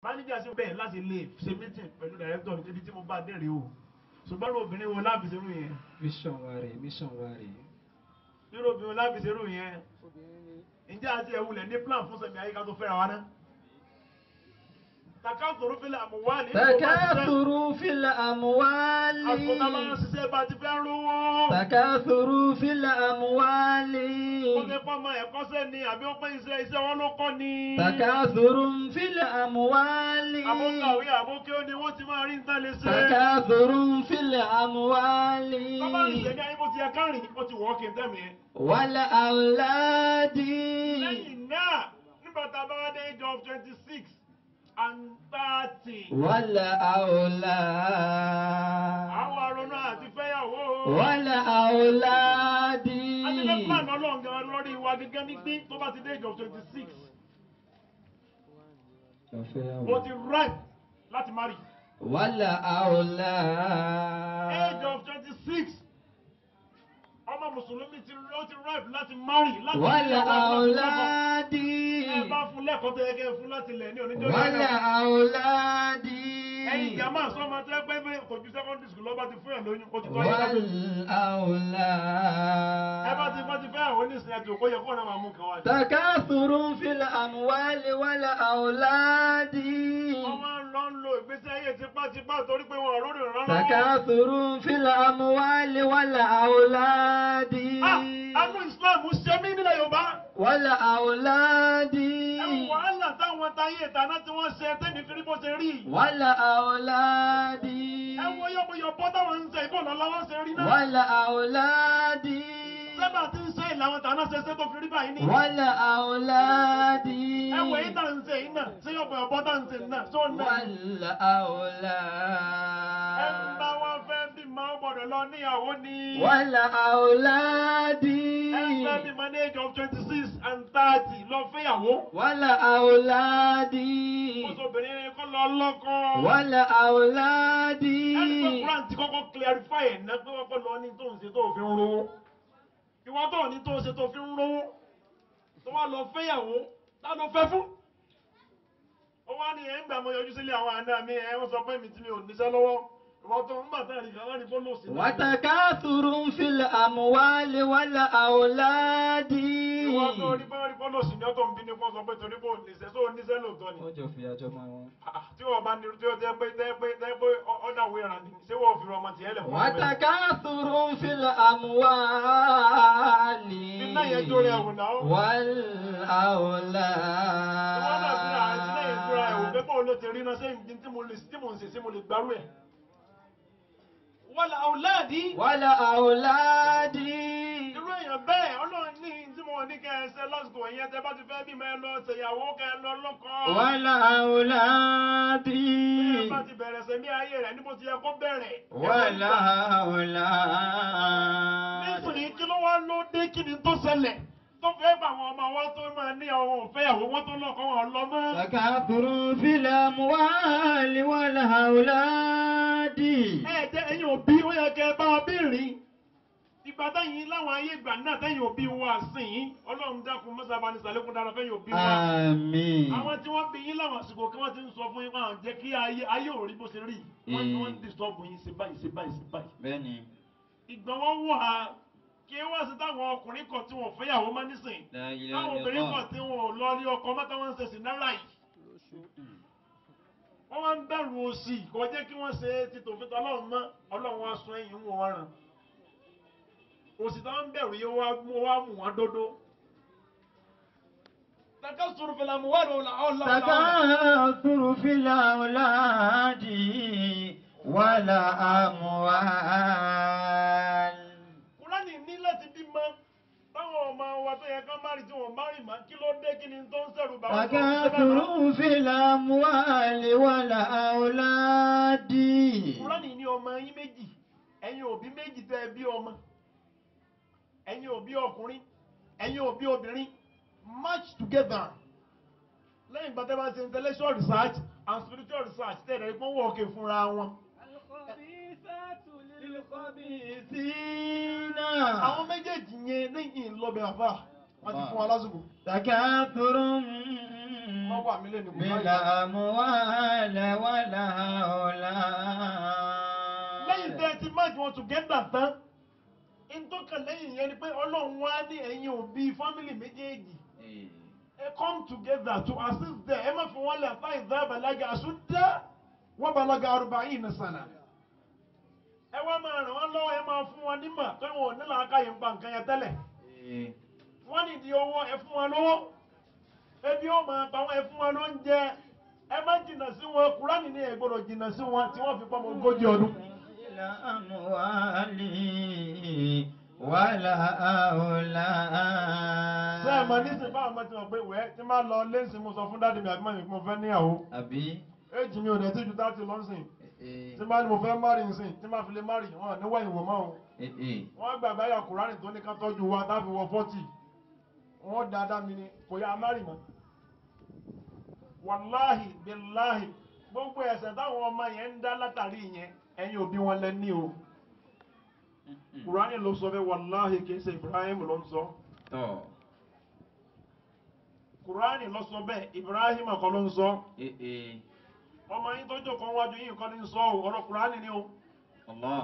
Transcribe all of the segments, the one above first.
máníjà sí bẹ́ẹ̀ láti lè ṣe meeting pẹ̀lú director ní ibi tí mo bá dẹ̀rẹ̀ o ṣùgbọ́n irú obìnrin wo láàbì ṣerú yẹn mission wa rè mission wa rè. irú obìnrin wo láàbì ṣerú yẹn ǹjẹ́ àti ẹ̀wùlẹ̀ ní plan fún sẹ̀mí ayíká tó fẹ́ra wa ná. takasuru fil amwali. تكاثر في الأموال àsìkò tá a bá ń ṣiṣẹ́ bá ti fẹ́ rówó. تكاثر في الأموال ó ti pọ́ ọmọ ẹ̀kọ́ sẹ́ni àbí ó pẹ́ iṣẹ́ iṣẹ́ wọn ló kọ́ ni. تكاثر في الأموال àbókàwé àbókè ó ní wọ́n ti máa rí nǹkan lè ṣe. تكاثر في الأموال bàbá mi ṣẹ̀dá ayé bó ti yẹ kárìn ó ti wọ́ kí n tẹ̀mí. والأولاد lẹ́yìn náà nígbà tá a bá wá dé age of twenty six and thirty. والأولاد àwọn aronú àti fẹ́yàwó. والأولاد àti fẹ́ plan ọlọ́run gan lórí wa gẹ́gẹ́ ní pé tó bá ti dé age of twenty six ó ti ripe láti marry. والأولاد age of twenty six ọmọ mùsùlùmí ti ó ti ripe láti marry láti والأولاد ẹ bá fún lẹ́kọ̀ọ́ tó yẹ kẹ́ ẹ fún láti lẹ̀ ní oníjọ́ والأولاد ẹ̀yin jàmá sọ́mọ tẹ́ pé pé kò ju secondary school lọ́ba ti fún ẹ̀ lóyún ó ti tọ́ yẹ ká pé ẹ bá ti bá والأولاد ti fẹ́ àwọn oníṣẹ́ ẹ̀tọ́ kó yẹ kó náà máa mú kan wá. تكاثر في الأموال والأولاد wọ́n máa ń lọ ń lo ìgbésí ayé tipátipá torí pé wọn ò rórí ìrànlọ́wọ́. تكاثر في الأموال والأولاد Ah, Àánú Ìsìláàmù ṣe mí nílẹ̀ Yorùbá. والأولاد Ẹ wo wàhálà táwọn táyé ìtàná tí wọ́n ṣe tẹ́mi fi rí bó ṣe rí. والأولاد Ẹ wo yọ̀bọ̀yọ̀bọ̀ táwọn ń ṣe ìbò lọ́wọ́ ṣe rí náà. والأولاد Sẹ́bà tí ń ṣe ìlànà tàná ṣe ṣe tó fi rí báyìí ní. والأولاد Ẹ wo èyí tá ń ṣe yìí náà, ṣé yọ̀bọ̀yọ̀bọ̀ tá ń ṣe náà, ṣó náà. Ẹ ń bá والأولاد wọn fẹ́ bí máa ń gbọ́dọ̀ lọ níyàwó ni. والأولاد Ẹ fẹ́ bí máa ní age of twenty six and thirty lọ fẹ́yàwó. والأولاد Oṣooṣobìnrin kọ́ lọ lọ́kọ. والأولاد ẹni pé Quran ti kọ́kọ́ clarify ẹ̀ ná pé wọ́n kọ́ lọ ní tó ń ṣe tó fi ń rówó ìwọ tó ní tó ń ṣe tó fi ń rówó tó wá lọ fẹ́yàwó tá ló fẹ́ fún. ó wá ní ẹ̀ ń gbà mọ yọjú sílé àwọn àná mi ẹ̀ wọ́n sọ pé mi tí mi ò níṣẹ́ lọ́wọ́ ìwọ tó ń bà tẹ́ ẹ̀rí kan wọ́n ní bólú sí náà. وتكاثر في الأموال والأولاد ìwọ tó rí bá rí bólú sí ní ọ̀tọ̀ ń bí ní kó sọ pé torí bó níṣẹ́ tó níṣẹ́ lóòótọ́ ni. ó jọ fi àjọ máa wọn. Ah, tí wọ́n bá ní tí ó tẹ́ pé tẹ́ pé tẹ́ pé ọ̀dà wéra ni ṣé wọ́n fi ọmọ tiẹ̀ lẹ̀ fún mi. وتكاثر في الأموال Iná yẹn jó rẹ̀ wò náà. والأولاد Wọ́n náà fi àìsí lẹ́yìn ìtura ẹ̀wò pé bóun ló ti rí iná sẹ́yìn tí mo lè tí mo ń ṣe sí mo lè gbárù ẹ̀. Wọ́n la ọ̀làdí. والأولاد Irú èèyàn bẹ́ẹ̀ ọlọ́run ní tí mo ní kẹ́ ẹ ṣe lásìkò ẹ̀yẹn tẹ́ bá ti fẹ́ bímọ ẹ lọ ṣèyàwó kẹ́ ẹ lọ lọ́kọ. والأولاد Bí ẹ bá ti bẹ̀rẹ̀ sẹ́mi ayé rẹ̀ níbo ti yẹ kó bẹ̀rẹ̀. والأولاد Nísìnyí kí ló wá ló dé kí ni tó ṣẹlẹ̀? Tó fẹ́ bá àwọn ọmọ wa tó máa ní àwọn òfẹ́yàwó wọn tó lọ́kọ wọn lọ mọ́. تكاثر في الأموال والأولاد ẹ jẹ́ ẹ̀yin òbí ó yẹ kẹ́ ẹ bá wa béèrè ìgbà táyìn láwọn ayé ìgbà náà tẹ́yìn òbí wa sìn yín ọlọ́run dákun mọ́sábà ní sàlékún dára fẹ́yìn òbí wa آمين àwọn tí wọ́n bí yín láwọn àsìkò kí wọ́n ti ń sọ fún yín pé àwọn jẹ́ kí ayé ayé ò rí bó ṣe rí wọ́n ní wọ́n ń disturb yín ṣe báyìí ṣe báyìí ṣe báyìí bẹ́ẹ̀ni ìgbà wọn wọ̀ ha kí wọ́n sì táwọn ọkùnrin kan tí wọ́n fẹ́yàwó má nísìn لا إله táwọn إلا obìnrin kan الله tí wọn ò lọ rí ọkọ mọ́tà wọn ń ṣe sí náírà yìí wọ́n wá ń bẹ̀rù òsì kò jẹ́ kí wọ́n ṣe ti tòfin tọ́lọ́run mọ́ ọlọ́run wá sún ẹ̀yìn wọn wá ràn òsì tó ń bẹ̀rù yìí wá mú wá mú wọn dódó. takasuru fil amwali wal aulad. تكاثر في الأولاد والأموال kúránì ní láti bímọ táwọn ọmọ wa tó yẹ ká má rí tí wọn má rí mọ́ kí ló dé kí ni tó ń sẹ̀rù bá wọn. تكاثر في الأموال والأولاد kúránì ní ọmọ yín méjì ẹ̀yin òbí méjì tẹ́ ẹ bí ọmọ ẹ̀yin òbí ọkùnrin ẹ̀yin òbí obìnrin match together lẹ́yìn ìgbà tẹ́ bá ṣe intellectual research and spiritual research tẹ́ ẹ̀rẹ́ pọ́n wọ̀ ọ̀kẹ́ fúnra wọn. للخبيثين àwọn méjèèjì yẹn lẹ́yìn ìlọbẹ̀ àfà wọ́n ti fún wa lásìkò. تكاثر wọ́n wà mí lẹ́nu بالأموال lẹ́yìn والأولاد tẹ́ ẹ ti máàkì wọn together tán ntọ́ka lẹ́yìn yẹn ni pé ọlọ́run wá ní ẹ̀yin òbí fámìlì méjèèjì ẹ come together to assist them ẹ má fi wọn lẹ̀ fáyìn dá balaga àsúdá wọ́n balaga arba'ina sana ẹ wá máa ràn wọ́n lọ́wọ́ ẹ máa fún wọn nímọ̀ tó wọn ò ní làákàyè ń pa nǹkan yẹn tẹ́lẹ̀ wọ́n nídìí owó ẹ fún wọn lówó ebi ó máa pa wọn ẹ fún wọn lóúnjẹ ẹ má jìnnà sí wọn kúránì ní ẹ gbọ́dọ̀ jìnnà sí wọn tí wọ́n fi pọ́ mọ́ ogójì ọdún. الأموال والأولاد ṣé ẹ mọ nísìnyí báwọn ọmọ ti mọ̀ pé wẹ́ẹ́ tí máa lọ lẹ́sìn mo sọ fún dáàdì mi àbí mọ̀ mi pé mo fẹ́ níyàwó àbí éjì mi ò dẹ̀ tí ju dáàtì lọ́sìn tí máa ní mo fẹ́ márì nsìn tí máa fi lè márì wọn níwọ̀ ìwò mọ́ o wọ́n gbà báyà kùránì tó ní ká tọ́jú wa táfi wọ fọ́tì wọ́n dáadáa mi ni kò yá márì mọ́ wàláhì bíláhì gbogbo ẹ̀ṣẹ̀ táwọn ọmọ yẹn ń dá látàrí yẹn ẹ̀yin òbí wọn lẹ ní o kùránì ló sọ bẹ́ẹ̀ wàláhì kì í ṣe Ibrahim ló ń sọ tọ́ kùránì ló sọ bẹ́ẹ̀ Ibrahim kọ́ ló ń sọ ọmọ yín tó jókòó wájú yín kọ́ ní sọ ọ́ ọ̀rọ̀ kùránì ni o Allah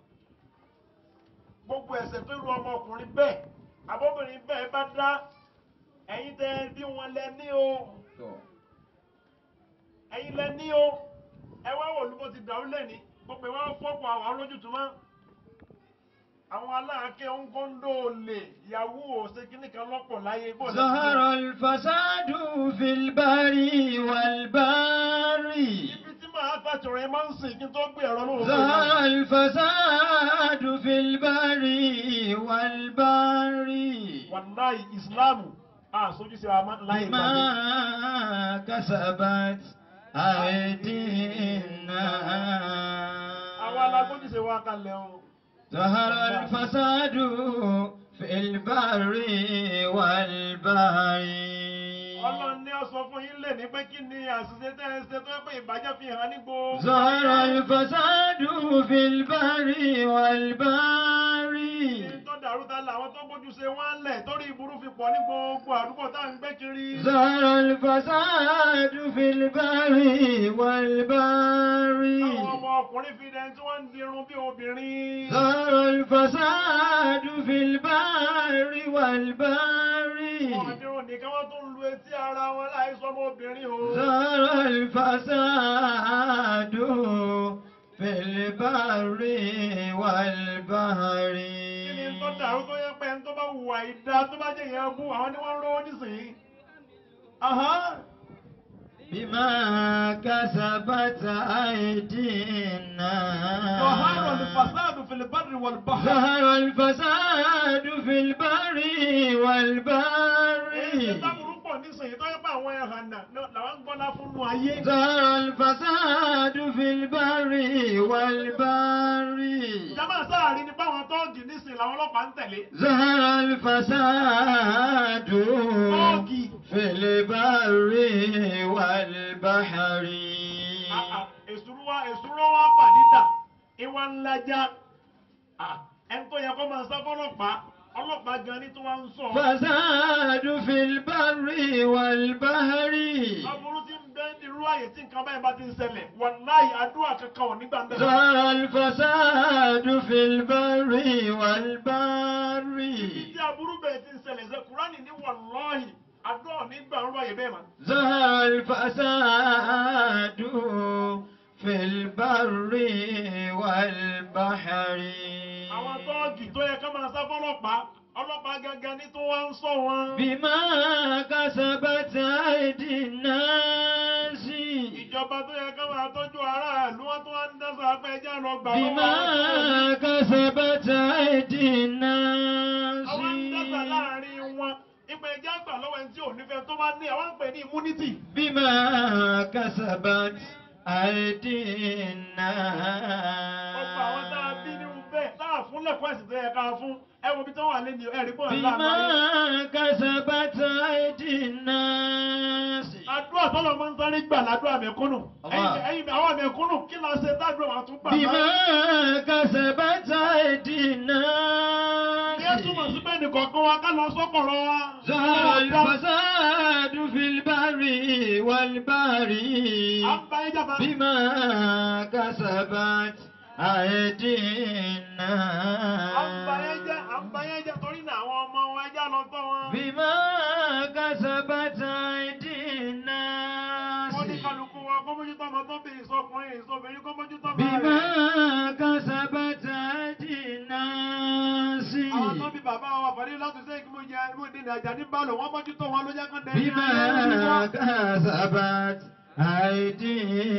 gbogbo ẹ̀ṣẹ̀ tó ru ọmọkùnrin bẹ́ẹ̀ abọ́bìnrin bẹ́ẹ̀ bá dá ẹ̀yin tẹ́ bí wọn lẹ ní o tọ́ ẹ̀yin lẹ ní o ẹ wá wò lúbọ ti dàrú lẹ́ni gbogbo ìwà fọ́pọ̀ àwọn olójútùmọ́ àwọn aláàkẹ́ ńkọ́ńdó lè yahoo ṣe kíní kan lọ́pọ̀ láyé bó ṣe ظهر الفساد في البر والبر ibi tí màá fàtìrìn máa ń sìn kí n tó gbé ẹ̀rọ lóhùn ظهر الفساد في البر والبر wàláì ìsìláàmù àṣojú sí àmà láyé بما ìgbàgbé كسبت أيدينا àwọn alágbójú ṣe wá kalẹ̀ o ظهر الفساد في البر والبحر ọlọ́run ní ọ sọ fún yín lè ní pé kí ni àṣìṣe tẹ́ ẹ ṣe tó yẹ pé ìbàjẹ́ fi hàn ní gbogbo ظهر الفساد في البر والبحر Kí tó dàrú ta làwọn tó gbójú ṣe wọ́n lẹ̀ torí ìburú fi pọ̀ ní gbogbo àdúgbò tá à ń gbé kiri. ظهر الفساد في البر والبحر Àwọn ọmọ ọkùnrin fi dẹni tí wọ́n ń dirun bí obìnrin. ظهر الفساد في البر والبحر Wọ́n dirun nìkan wọ́n tún lu etí ara wọn láì sọmọ obìnrin o. ظهر الفساد في البر والبحر Kí ni tó dàrú tó yẹ pé ẹni tó bá hùwà ìdá tó bá jẹ́ ìyẹn bú àwọn ni wọ́n ń rówó nísìnyí. Ahán. بما كسبت أيدينا ظهر الفساد في البر والبحر. ظهر الفساد في البر والبحر Èyí táburú pọ̀ nísìnyí tó yẹ pé àwọn ẹ̀hàn náà làwọn ń gbọ́ná fún nu ayé. ظهر الفساد في البر والبحر Ìjàmbá sáàrin ni báwọn tóògì nísìnyí làwọn ọlọ́pàá ń tẹ̀lé. ظهر الفساد Tóògì. في البر والبحر èsúrú wa èsúrú wa pàdídà ìwà ńlájà ẹni tó yẹ kó máa sá fọlọ́pàá ọlọ́pàá gan ni tó wá ń sọ. فساد في البر والبحر aburú ti ń bẹ ní irú àyè tí nǹkan báyìí bá ti ń ṣẹlẹ̀ wàláhì àdúrà kankan ò nígbà ń bẹ̀rẹ̀. ظهر الفساد في البر والبحر ibi tí aburú bẹ̀rẹ̀ ti ń ṣẹlẹ̀ ṣe kúránì ní wàláhì àdúrà ò nígbà ń rú àyè bẹ́ẹ̀ mọ́. ظهر الفساد في البر والبحر àwọn tọ́ọ̀gì tó yẹ ká máa sá fọlọ́pàá ọlọ́pàá gangan ní tó wá ń sọ wọn. بما كسبت أيدي الناس ìjọba tó yẹ ká máa tọ́jú aráàlú wọn tó wá ń dẹ́sọ̀ apẹ́jẹ́ lọ gbà lọ́wọ́ بما àwọn tó- كسبت أيدي الناس àwọn ń dẹ́sà láàrin wọn ìpè ẹjẹ́ àgbà lọ́wọ́ ẹni tí ò nífẹ̀ẹ́ tó bá ní àwọn ń pè ní immunity. بما كسبت أيدي ọ̀pọ̀ àwọn tá a bí الناس nínú bẹ́ẹ̀ tá a fún lẹ́kọ̀ọ́ ẹ̀sìn tó yẹ ká fún ẹ wo bí tó wà lẹ́nu ẹ̀rí pọ̀ ńlá بما àgbáyé. كسبت أيدي الناس àdúrà tọ́lọ̀ máa ń sáré gbà ládùúrà mẹ́kúnnù. Allah. ẹ̀yin ẹ̀yin àwọn mẹ́kúnnù kí la ṣe tádùn àwọn tún gbà بما báyìí. كسبت أيدي الناس ní túmọ̀ sí pé nìkọ̀ọ̀kan wa ká lọ sọ́kọ̀rọ̀ wa. ظهر الفساد في البر والبحر À ń bá yín jàmbá. بما كسبت أيدي À ń bá yín jẹ́, à ń bá الناس yín jẹ́ torí náà àwọn ọmọ wa ẹja lọ tọ́ wọn. بما كسبت أيدي الناس Wọ́n ní kálukú wa kó mójútó ọmọ tó bèrè sọkùnrin ìsọbìnrin kó mójútó ọmọ بما rẹ̀. كسبت أيدي الناس Àwọn tó bí bàbá wa fàdé láti ṣe kí mo jẹ mo dín ní ajá ní bálò wọ́n mójútó wọn ló jẹ́ kán dẹ́. بما كسبت أيدي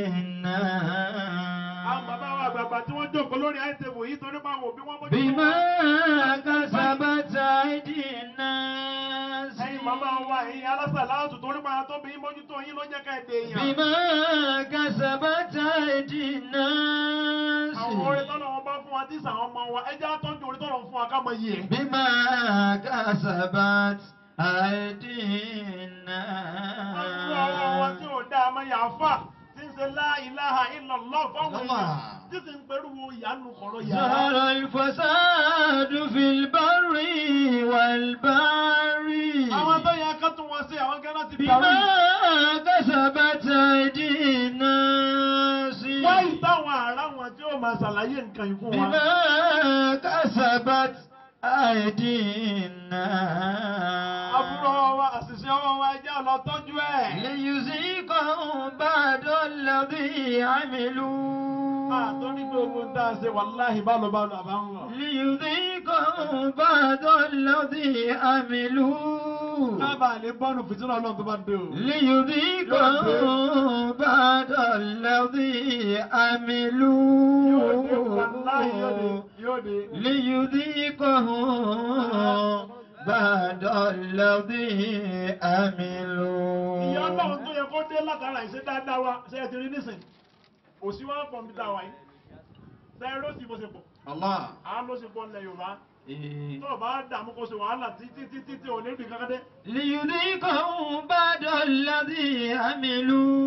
Àwọn bàbá wa الناس àgbààgbà tí wọ́n jókòó lórí àìsèwò yìí torí pé àwọn òbí wọn mójútó بما wọn. كسبت أيدي الناس Ẹ̀yin màmá wa ẹ̀yin alásàlátù torí pé àwọn tó bí mójútó yín ló jẹ́ ká ẹ̀ dè èèyàn. بما كسبت أيدي الناس Àwọn orin tọ́lọ̀ wọn bá fún wa tí sàwọn ọmọ wa ẹjẹ́ àtọ́jú orin tọ́lọ̀ fún wa ká mọ iye ẹ̀. بما كسبت أيدي Àwọn ọmọ wa tí الناس ò dá a máa yà á fà tí ń ṣe la ilaha illallah fáwọn èèyàn Allah. tí sì ń pẹ̀lú ìyanu kọ̀rọ̀ yàrá. ظهر الفساد في البر والبحر Àwọn tó yẹ ká tún wọn sí àwọn gẹ́gẹ́ ti بما dàrú. كسبت أيدي الناس Wáyé táwọn ará wọn tí ó máa ṣàlàyé nǹkan yìí fún wa. بما كسبت أيدي الناس Àbúrò wa àṣìṣe ọwọ́ wa ẹjẹ́ lọ tọ́jú ẹ̀. ليذيقهم بعد الذي عملوا Àtọ́rí pé ogun tá a ṣe wàláhì bálọ̀ bálọ̀ àbá ń wọ̀. ليذيقهم بعد الذي عملوا Kábà lè bọ́nu fìtínà ọlọ́run tó bá dé o. ليذيقهم بعد الذي Yóò dé wàláhì yóò dé عملوا yóò dé. ليذيقهم بعد الذي Ìyá ọlọ́run tó عملوا yẹ kó dé látara ìṣe dáadáa wa ṣe é ti rí nísìn. Òsì wa ń pọ̀ níbi táwa yìí. Ṣé ẹ lọ́sì bó ṣe pọ̀? الله Àá ló ṣe pọ̀ nílẹ̀ Yorùbá. إيه. Tó o bá dààmú kó ṣe wàhálà títí títí tí ò ní rí kankan dé. ليذيقهم بعد الذي عملوا